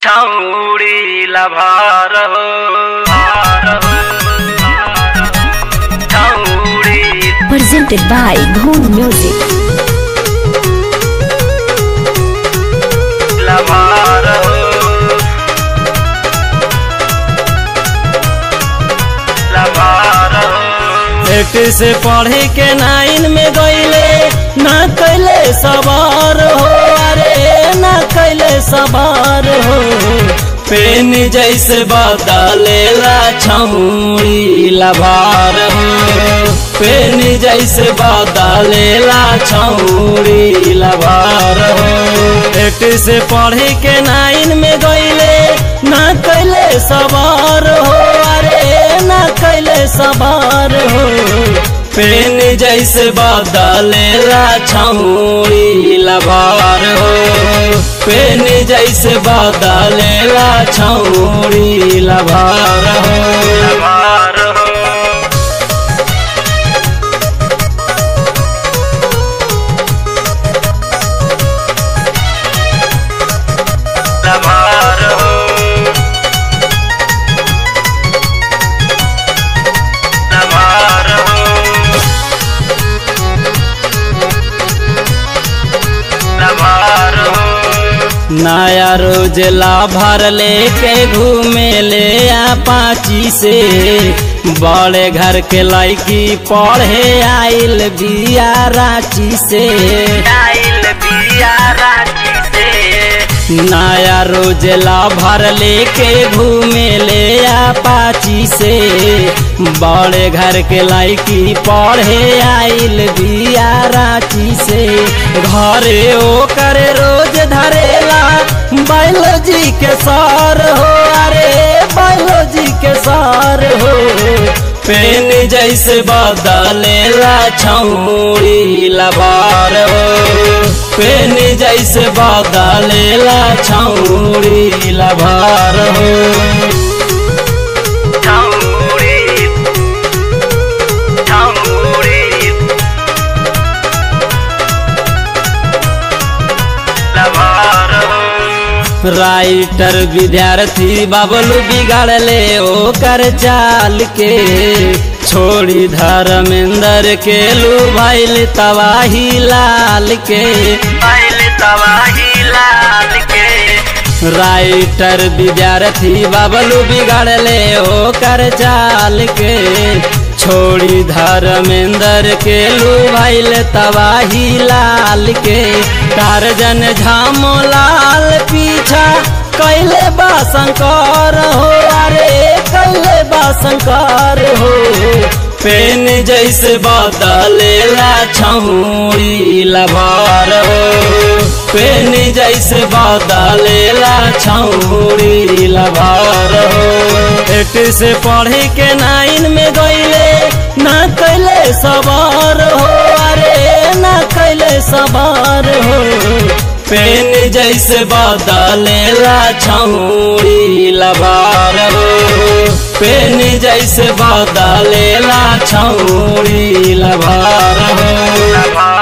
छौड़ी लभार हो छौड़ी presented by Dhoon Music. लभार हो लभार हो एट से पढ़े के नाइन में गईले ना कैले सवार हो अरे ना कैले सवार हो पेन जैसे बदलेला छौड़ी लभार हो पेन जैसे बदलेला छौड़ी लभार हो एट से पढ़े के नाइन में गईले ना कैले सवार हो अरे ना कैले सवार हो पेन जैसे बदलेला छौड़ी लभार हो पेन जैसे बदलेला छौड़ी लभार हो लभार हो लभार हो लभार हो लभार हो नया रोज लाभर लेके घूमे ले पाची से बड़े घर के लड़की पढ़े आइल बिया रांची से आइल बिया रांची से नया रोज लाभर लेके घूमे ले पाची से बड़े घर के लड़की पढ़े आइल बिया रांची से घरे ओ करे रोज धरेला बायोलॉजी के सार हो अरे बायोलॉजी के सार हो पेन जैसे बदलेला छौड़ी लबार हो पेन जैसे बदलेला छौड़ी लबार हो छौड़ी छौड़ी लभार हो राइटर विद्यार्थी बाबलू बिगाड़ले ओकर चाल के छोड़ी धर्मेंद्र के लू भैल तबाही लाल के आइल तबाही लाल के राइटर विद्यार्थी बाबलू बिगाड़ले ओकर चाल के छोड़ी धर्मेंद्र के लू भैल तबाही लाल के टारजन झामो लाल पीछा कैले बा शंकर हो अरे कैले बा शंकर हो पेन जैसे बदलेला छौड़ी लभार हो पेन जैसे बदलेला छौड़ी लभार हो एट से पढ़े के नाइन में गईले ना कैले सवार हो अरे ना कैले सवार हो पेन जैसे बदलेला छौड़ी लबार हो पेन जैसे बदलेला छौड़ी लबार हो लभार